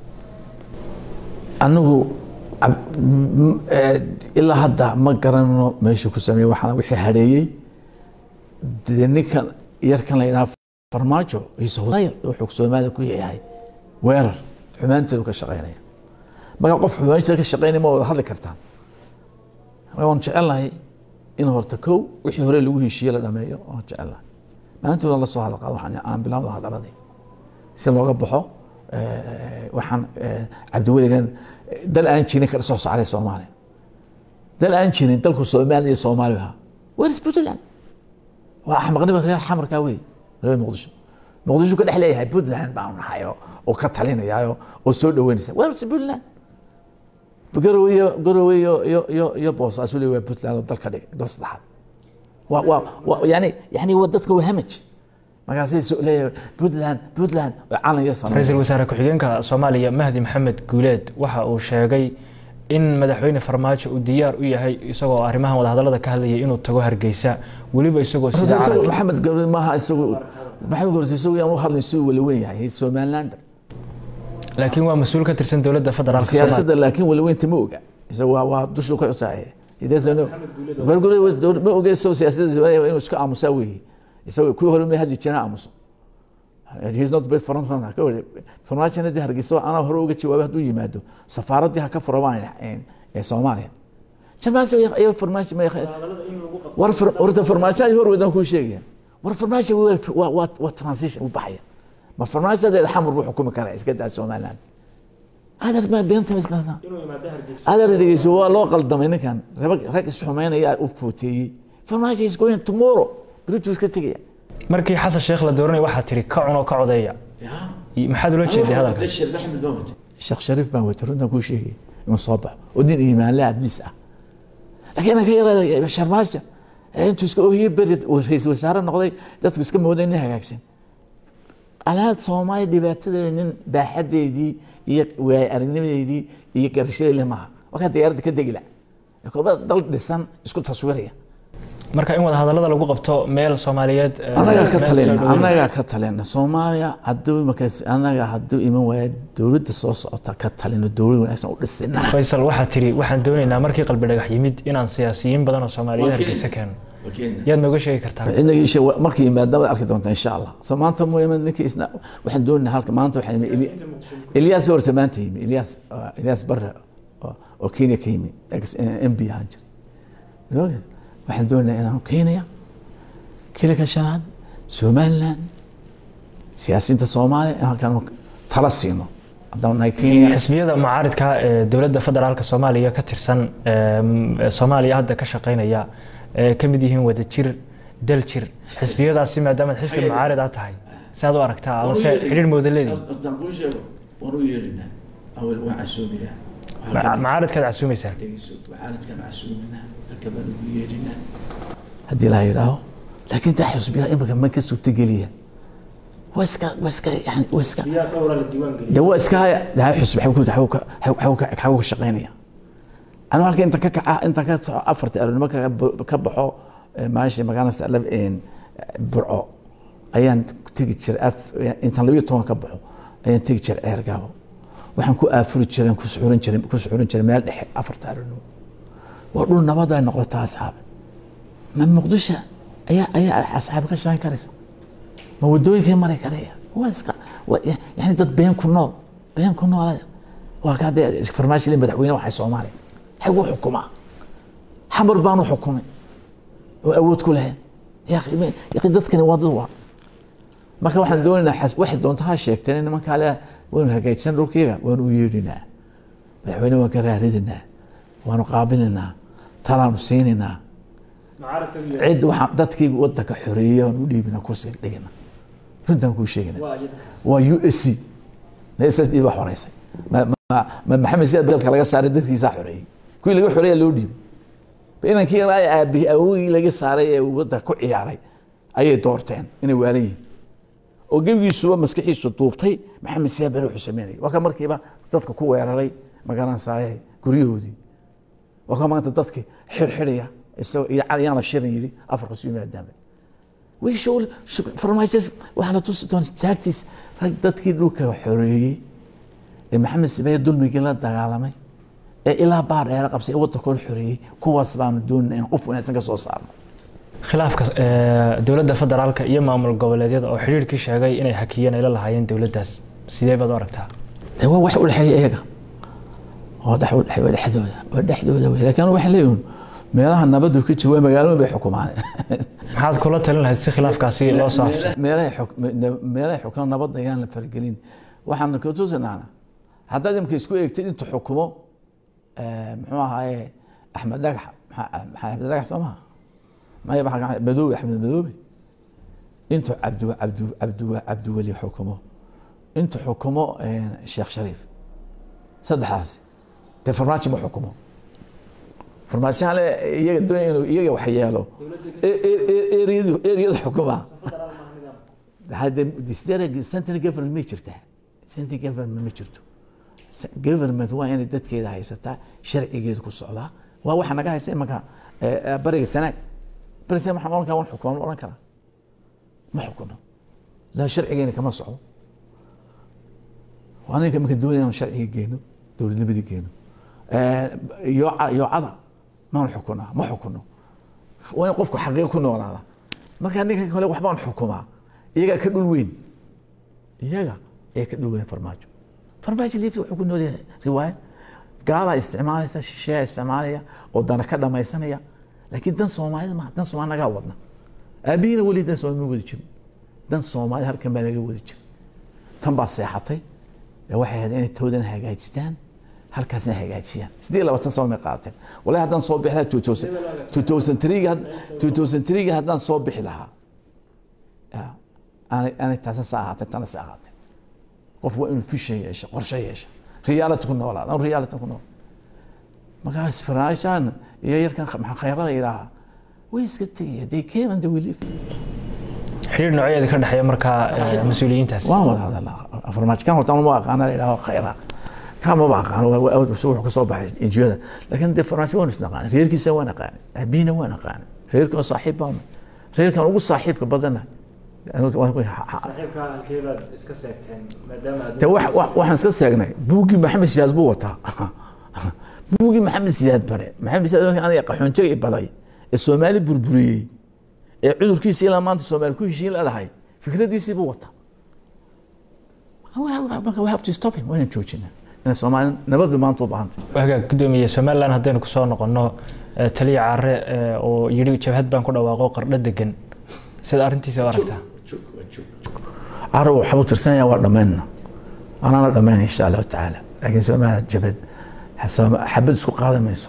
anigu ilaa hadda ma garanno meesha ku sameeye waxaana wixii hareeyey dee ninkan yarkan la yidhaha farmaajo isodayl wuxuu soomaalida ku yahay weerar xumaanteedu ka shaqeynaya marka qof xumaanteeda ka shaqeynaya ma wada hadli kartaan waan jecelnahay in horta kow wixii hore lagu heshiiye la dhameeyo waan jecelnahay maalintooda la soo hadalqaado waxaan aan bilaawda hadaladii si looga baxo waxaan cabdiweligan dal aan jirin ka soo saaray soomaaliya dal aan jirin dalku soomaaliya iyo soomaaliya where's puntland waa axmaqnima reer xamarkaa wey reer muqdisho muqdisho ka dhex leeyahay puntland baan nahay oo ka talinayaayo oo soo dhaweynaysa where's puntland garowe iyo garowe iyo iyo iyo iyo boosaasu le waa puntland oo dalka dhig dal saddexaad waa waa waa yani yani waa dadka waa hamaj markaasay so leeyahay puntland puntland oo calan iyo samay ra-iisul wasaare ku-xigeenka soomaaliya mahdi maxamed guuleed waxa uu sheegay in madaxweyne farmaajo uu diyaar u yahay isagoo arrimahan wadahadalada ka hadlayay inuu tago hargeysa weliba isagoo sida calanka maxamed garowe maaha isagu maxamed garowe isagu yaan u hadlay siduu wala weyn yahay somalilander laakiin waa mas-uul ka tirsan dowladda federaalka siyaasadda laakiin walaweynta ma oga isaga waa waa dushuu ka cusaaye ma oge isagoo siyaasadda inuu iska aamusaa weeye isagoo kuwii hore ma hadli jiraan aamuso he's not bad front runner ka wari farmaajina dee hargeysa anaa hore uga jawaabay hadduu yimaado safaaraddii ha ka furabaan ee soomaaliya jamaas ayo farmaajo ma war horta farmaajo ay hor wadaan kuu sheegaya war farmaajo waa waa waa transition u baxaya ma farmaajadeeda xamar buu xukumi karaa iska daa somaliland adar ma beenta misqaasa adar dhegeyso waa loo qaldamay ninkan rag rag isxumeynaya u footeeyey farmaajo is going tomorrow berituu iska tegaya markii xasan sheekh la dooranay waxaa tiri ka cunoo ka codeeya maxaad ula jeeday hadalka sheekh shariif baan watay runtan kuu sheegay inuu soo baxo oo nin iimaanle adliis ah laakiin inaan ka yaraada sharmaasha intuu iska ohiyey beri ra-iisul wasaare noqday dadku iska mooday nin hagaagsan alaab soomaaliya dhibaatadeeda nin baaxadeedii iyo waay aragnimadeedii iyo garashadeedii maaha wakaa diyaaradda ka degi la kolba dal dhisan isku taswiiraya marka in wadahadalada lagu qabto meel soomaaliyeed anagaa ka talina anagaa ka talina soomaaliya haduu markaas anaga hadduu iman waaya dowladda soo socota ka talino dowlad wanaagsan u dhisina faysal waxaa tiri waxaan doonaynaa markii qalbi dhagax yimid inaan siyaasiyiin badan oo soomaaliyeed hargeysa keeno yaad nooga sheegi kartaa inagiisha markii yimaada waad arki doontaa insha allah so maanta mu imid ninkii isna waxaan doonaynaa halka maanta waxaan yimi ilyaas ba horta maanta yimi ilyaas ilyaas barre oo kenya ka yimi m b ahaan jir waxaan doonaynaa inaan keenaya kilika shanaad somaliland siyaasiyiinta soomaaliya in halkan tala siino haddaan nahay kenya xisbiyada mucaaridka ee dowladda federaalka soomaaliya ka tirsan soomaaliya hadda ka shaqeynaya ee ka mid yihiin wadajir daljir xisbiyadaasi maadaamaad xisbi mucaarid aad tahay saad u aragtaa ama se xidhiir moodaleedii waan u yeerinaa awel waan casuumayaa mucaaridkaad casuumaysaan mucaaridkaan casuuminaa halkabaan ugu yeerinaa haddii la yidhaaho laakiin taa xisbiyada imika ma ka suurtageliya waa iska waa iska yani waa iska de waa iska daa xusbi xaw ka shaqeynaya anu halka inta ka kaca inta ka soco afarta aroornimo ka baxo maashi magaalada burco ayaan tegi jiray intaan labiyo toban ka baxo ayaan tegi jiray ceergaabo waxaan ku aafuri jiray ku suxurin jiray ku suxurin jiray meel dhexe afarta aroornimo waa dhul nabad ay noqotaa asxaabe ma muqdisho ayaa ayaa asxaabe ka shaqeyn karaysa ma wadooyinkay mari karaya waa iska yani dad been ku nool been ku nool waa ka hadee farmaajo madaxweyne waxay soomaaliya xaguu xukumaa xamar baanu xukumay oo awood ku lahayn yaqi dadkani waa dad waa marka waxaan doonaynaa waxay doonta ha sheegteen nimankaa le waanu hagaajsan dhulkayga waanu u yeedhinaa madaxweyne waan ka raaridanaa waanu qaabilinaa talaanu siinaynaa cid waxaan dadkii wadanka xoreeyey waan u dhiibina kursiga dhigina runtaan kuu sheegina waa u s c s s d baa xoreysay ma maxamed siyaad dalka laga saaray dadkiisaa xoreeyey kuwii laga xoreeya loo dhiibay inankii yaraa aabihi awogii laga saaray ee wadanka ku ciyaaray ayay doorteen inay waalan yihiin oo gebigiisuba maskaxiisu duubtay maxamed siyaad bere wuxuu sameynayay waa ka markiiba dadka ku weeraray magaranaysaye guryahoodii waa ka maanta dadkii xirxidhaya isagoo yaan la shirin yidhi afarka su yimaadaanba way show farmaajas waxaa la tusi doona taagtiis rag dadkii dhulka xoreeyey ee maxamed sibeeye dulmigii la dagaalamay ee ilaa baar dheera qabsay ee waddankooda xoreeyey kuwaas baanu doonina in qof wanaagsan ka soo saarno khilaafka dowladda federaalka iyo maamul goboleedyada oo xidhiirkii sheegay inay hakiyeen ay la lahaayeen dowladdaas sidee baad u aragtaa de waa wax u dhexeeya iyaga oo dhex u dhexeeya waa dhexdooda waa dhexdooda wey laakiin waxay leeyihin meelaha nabadu ka jawaa magaalooyin bay xukumaan maxaad kula talin lahayd si khilaafkaasi loo soo afjay meelahay xuk meelahay xukumaan nabadda ayaan la faragelin waxaan ka tusinaana haddaad imka isku eegtid intuu xukumo muxuu ahaaye axmed dhagax axmed dhagax soo maha maya maxaa madoobe axmed madoobe intuu cabdu cabdu cabdu cabdiweli xukumo intuu xukumo sheekh shariif saddexdaasi dee farmaajo ma xukumo farmaajo hale iyaga doonaya inuu iyaga wax yeelo eriyadu eriyadu xukuma hadde central government may jirtaa central government ma jirto government waa inay dadkeeda haysataa sharcigeeda ku socdaa waa waxa naga haysta imanka bariga sanaag bariga sanaag waxaan oran karaa wan xukuma ma oran karaa ma xukuno laa sharcigeena kama socdo waa ninka imanka doonaya inaan sharciga geeno dowladnimadii geeno yooca yoocada maan xukunaa ma xukuno waa in qofku xaqiiqa ku noolaada markaa ninka kale waxbaan xukumaa iyagaa ka dhul weyn iyaga ee ka dhul weyn farmaajo farmaajo liifta wuxuu ku nool yahay riwaayad gaalaa isticmaalaysa shisheeya isticmaalaya oo dana ka dhamaysanaya laakiin dan soomaalida maaha dan soomaali nagaa wadna aabihiina weli dan soomaali ma wadi jirin dan soomaali halkan baa laga wadi jiray tan baa seexatay waxay ahayd inay toodana hagaajistaan halkaasna hagaajiyaan siddeed labaatan sano may qaateen wallahi haddaan soo bixi lahaa two thousand threega two thousand threega haddaan soo bixi lahaa aanay aanay taasa sa ahaatay tana sa ahaatay qof waa inuu fisha yeesha qorshe yeesha reality ku noolaada anu reality ku nool markaas faraashaan iyo yarkan maxaa khayrada yidhaaha way iska tegaya they came and they will live xidhiir nooceeda ka dhexeeya markaa mas-uuliyiintaas waan wada hadalnaa farmaajo kan horta ma aqaana la yidhaho khayra kan maba aqaano wuxuu kasoo baxay injiyada laakiin dee farmaajo waan isnaqaana reerkiisa waan aqaana abiina waan aqaana reerkan saaxiib baan reerkan ugu saaxiibka badana de waxaan iska seegnay buuggii maxamed siyaad buu wataa buuggii maxamed siyaad bare maxamed siyaad aniga qaxoontiga i baday ee soomaali burburiyey ee cudurkiisa ilaa maanta soomaali ku heshiin leedahay fikradiisii buu wataa marka we have to stop him waa inaan joojinaa inay soomaali nabad maanta u baahantay hagaag gudoomiye somaliland haddaynu kusoo noqono taliya caare oo yidhi jabhad baan ku dhawaaqo qardho degan sida arrintiisa u aragtaa caare waxbuu tirsanaya waa dhammaynna anaana dhammayn insha allahu tacaala laakiin soomaaliya jabhad xabad isku qaadan mayso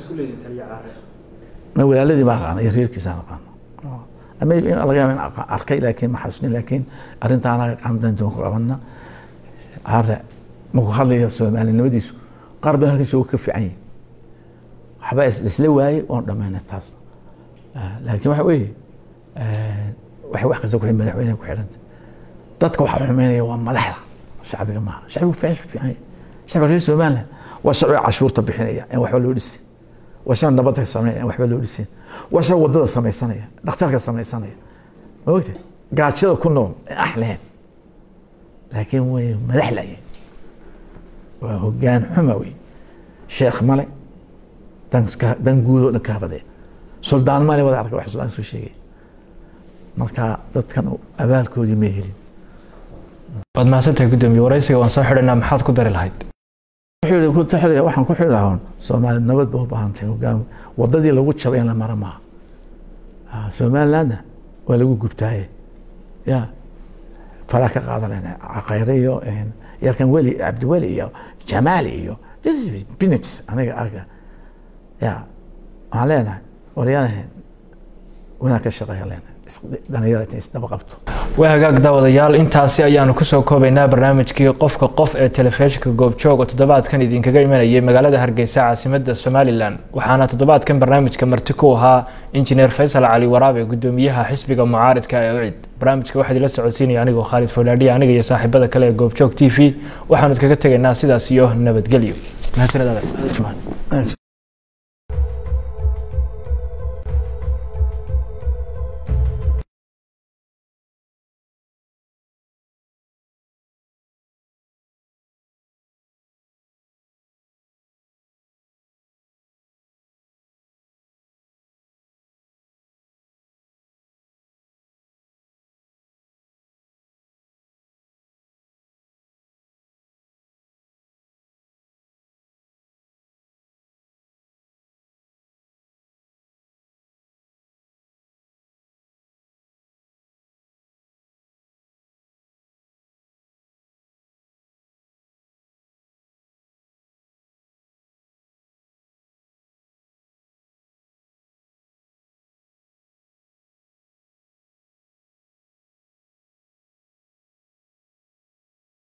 ma walaaladii baa aqaana iyo reerkiisa aqaano ama laga yaaba in arkay laakiin ma xasuusnin laakiin arrintaana qamdan doon ku qabana caare markuu hadlayo soomaalinimadiisu qaar baa halkan jooga ka fiican yihin waxba isla waayey oon dhammaynay taas laakiin waxa weeye waxay wax kasta ku madaxweyneha ku xidhanta dadka waxa xumeynaya waa madaxda shacbiga maaha shacbigu fiican fiican yahay shacbiga reer somaliland waa shacbiga cashuurta bixinaya in waxba loo dhisin waa shacbi nabadda sameynaya in waxba loo dhisin waa shacbi wadada samaysanaya dhakhtarka samaysanaya ma ogta gaajada ku nool ee ax lahayn laakiin way madax laayeen waa hogaan xuma wey sheekh male dan guudoo dhan kaabadee suldaan male wada arka wax suldaan soo sheegay marka dadkan abaalkoodii ma helin waad mahadsantahay gudoomiye waraysiga waan soo xidhanaa maxaad ku dari lahayd waxaan ku xidhi lahaa soomaali nabad ba u baahan tahay hogaam wadadii lagu jabay in la mara maaha somalilandna waa lagu gubtaaye ya faraa ka qaadanayna caqayre iyo yarkan weli cabdiweli iyo jamaali iyo this is minutes aniga arga ya waxaan leenahay waryaanahan wanaag ka shaqeeya leenahay dhalinyarata isdaba qabto waa hagaag daawadayaal intaasi ayaanu kusoo koobaynaa barnaamijkii qofka qof ee telefishinka goobjoog oo toddobaadkan idinkaga imanayay magaalada hargeysa caasimada somalilan waxaana toddobaadkan barnaamijka marti ku ahaa injineer faysal cali waraabe gudoomiyaha xisbiga mucaaridka ee ucid barnaamijka waxaa idila socodsiinaya anigoo khaalid foodhaadhiya aniga iyo saaxiibada kale ee goobjoog t v waxaanu idkaga tegaynaa sidaas iyo nabadgelyo mahadsanid adag